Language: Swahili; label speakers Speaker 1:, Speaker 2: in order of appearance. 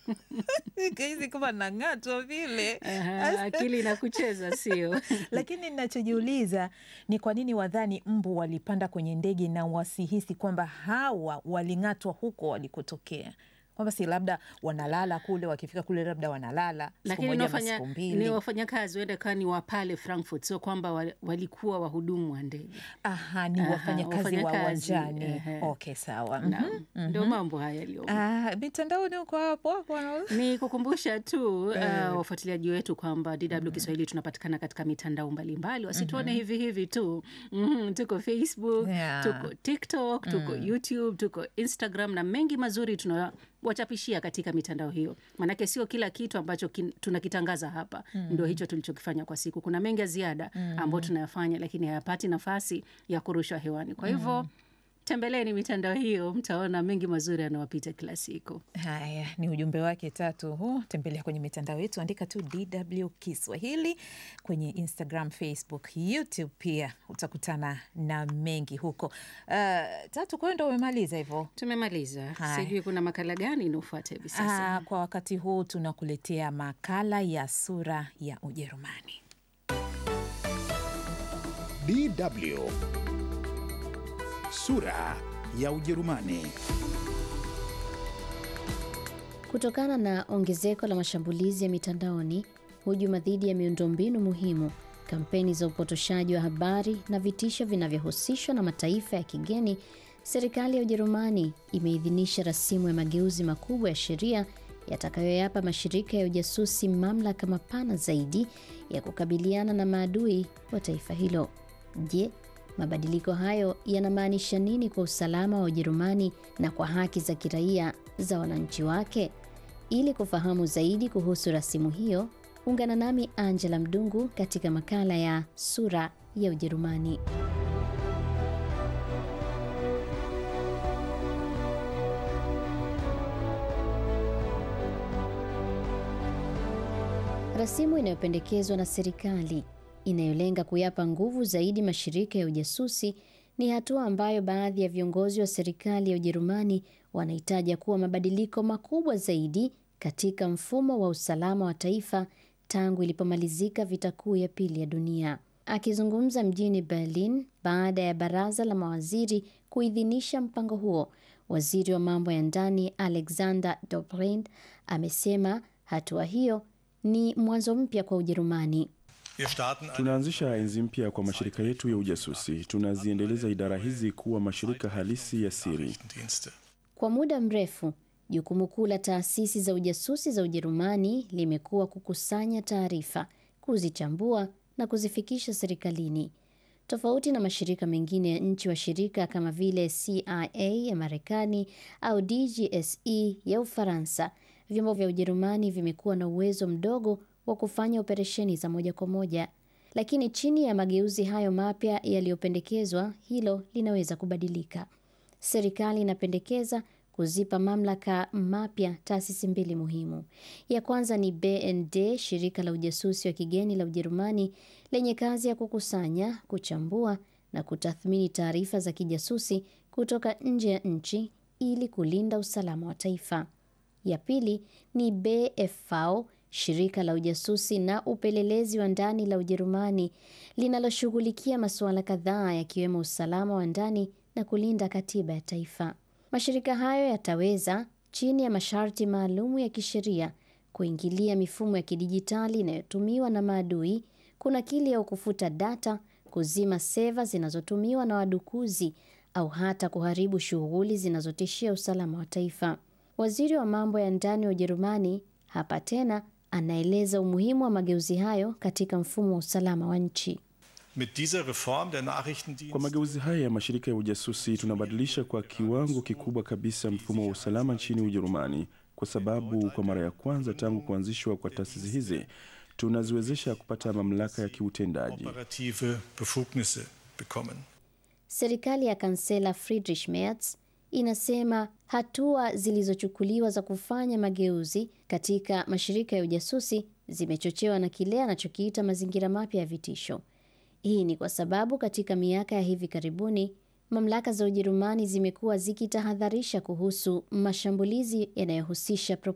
Speaker 1: Nikahisi kama nang'atwa vile.
Speaker 2: Aha, akili inakucheza sio?
Speaker 1: Lakini ninachojiuliza ni kwa nini wadhani mbu walipanda kwenye ndege na wasihisi kwamba hawa waling'atwa huko walikotokea, kwamba si labda wanalala kule, wakifika kule labda wanalala siku
Speaker 2: Lakini
Speaker 1: moja ama
Speaker 2: wafanya,
Speaker 1: siku
Speaker 2: ni
Speaker 1: mbili.
Speaker 2: wafanyakazi huenda kawa ni wa pale Frankfurt, sio kwamba wa- walikuwa wahudumu wa ndege.
Speaker 1: Aha, ni
Speaker 2: Aha,
Speaker 1: wafanyakazi wa
Speaker 2: wafanyakazi,
Speaker 1: uwanjani.
Speaker 2: ehe.
Speaker 1: Okay, sawa.
Speaker 2: Naam, ndio mambo haya yaliyomo.
Speaker 1: Ah, mitandaoni huko hapo hapo wana-
Speaker 2: Ni kukumbusha tu uh, wafuatiliaji wetu kwamba DW Kiswahili tunapatikana katika mitandao mbalimbali, wasituone hivi hivi tu. Mhm, tuko Facebook,
Speaker 1: Yeah.
Speaker 2: tuko TikTok, tuko YouTube, tuko Instagram na mengi mazuri tunawachapishia katika mitandao hiyo, maanake sio kila kitu ambacho kin, tunakitangaza hapa ndio hicho tulichokifanya kwa siku. Kuna mengi ya ziada ambayo tunayafanya, lakini hayapati nafasi ya kurushwa hewani. Kwa hivyo tembeleni mitandao hiyo, mtaona mengi mazuri yanawapita kila siku.
Speaker 1: Haya ni ujumbe wake tatu huu. Tembelea kwenye mitandao yetu, andika tu DW Kiswahili kwenye Instagram, Facebook, YouTube pia utakutana na mengi huko. Uh, tatu, kwa hiyo ndo umemaliza hivyo?
Speaker 2: Tumemaliza.
Speaker 1: Haya.
Speaker 2: Sijui kuna makala gani inaofuata hivi sasa.
Speaker 1: Ah, kwa wakati huu tunakuletea makala ya sura ya Ujerumani.
Speaker 3: DW sura ya Ujerumani.
Speaker 4: Kutokana na ongezeko la mashambulizi ya mitandaoni, hujuma dhidi ya miundombinu muhimu, kampeni za upotoshaji wa habari na vitisho vinavyohusishwa na mataifa ya kigeni, serikali ya Ujerumani imeidhinisha rasimu ya mageuzi makubwa ya sheria yatakayoyapa mashirika ya ujasusi mamlaka mapana zaidi ya kukabiliana na maadui wa taifa hilo. Je, mabadiliko hayo yanamaanisha nini kwa usalama wa Ujerumani na kwa haki za kiraia za wananchi wake? Ili kufahamu zaidi kuhusu rasimu hiyo, ungana nami Angela Mdungu katika makala ya Sura ya Ujerumani. Rasimu inayopendekezwa na serikali inayolenga kuyapa nguvu zaidi mashirika ya ujasusi ni hatua ambayo baadhi ya viongozi wa serikali ya Ujerumani wanahitaja kuwa mabadiliko makubwa zaidi katika mfumo wa usalama wa taifa tangu ilipomalizika vita kuu ya pili ya dunia. Akizungumza mjini Berlin baada ya baraza la mawaziri kuidhinisha mpango huo, waziri wa mambo ya ndani Alexander Dobrindt amesema hatua hiyo ni mwanzo mpya kwa Ujerumani.
Speaker 5: Wir starten eine
Speaker 6: Tunaanzisha enzi mpya kwa mashirika yetu ya ujasusi. Tunaziendeleza idara hizi kuwa mashirika halisi ya siri.
Speaker 5: Dienste.
Speaker 4: Kwa muda mrefu, jukumu kuu la taasisi za ujasusi za Ujerumani limekuwa kukusanya taarifa, kuzichambua na kuzifikisha serikalini. Tofauti na mashirika mengine ya nchi washirika kama vile CIA ya Marekani au DGSE ya Ufaransa, vyombo vya Ujerumani vimekuwa na uwezo mdogo wa kufanya operesheni za moja kwa moja. Lakini chini ya mageuzi hayo mapya yaliyopendekezwa, hilo linaweza kubadilika. Serikali inapendekeza kuzipa mamlaka mapya taasisi mbili muhimu. Ya kwanza ni BND, shirika la ujasusi wa kigeni la Ujerumani lenye kazi ya kukusanya, kuchambua na kutathmini taarifa za kijasusi kutoka nje ya nchi ili kulinda usalama wa taifa. Ya pili ni BFV, shirika la ujasusi na upelelezi wa ndani la Ujerumani linaloshughulikia masuala kadhaa yakiwemo usalama wa ndani na kulinda katiba ya taifa. Mashirika hayo yataweza chini ya masharti maalumu ya kisheria kuingilia mifumo ya kidijitali inayotumiwa na maadui, kunakili au kufuta data, kuzima seva zinazotumiwa na wadukuzi au hata kuharibu shughuli zinazotishia usalama wa taifa. Waziri wa mambo ya ndani wa Ujerumani hapa tena anaeleza umuhimu wa mageuzi hayo katika mfumo wa usalama wa nchi.
Speaker 5: Mit dieser Reform der Nachrichtendienste
Speaker 6: Kwa mageuzi haya ya mashirika ya ujasusi, tunabadilisha kwa kiwango kikubwa kabisa mfumo wa usalama nchini Ujerumani, kwa sababu kwa mara ya kwanza tangu kuanzishwa kwa taasisi hizi tunaziwezesha kupata mamlaka ya kiutendaji.
Speaker 5: operative Befugnisse bekommen.
Speaker 4: Serikali ya kansela Friedrich Merz inasema hatua zilizochukuliwa za kufanya mageuzi katika mashirika ya ujasusi zimechochewa na kile anachokiita mazingira mapya ya vitisho. Hii ni kwa sababu katika miaka ya hivi karibuni mamlaka za Ujerumani zimekuwa zikitahadharisha kuhusu mashambulizi yanayohusisha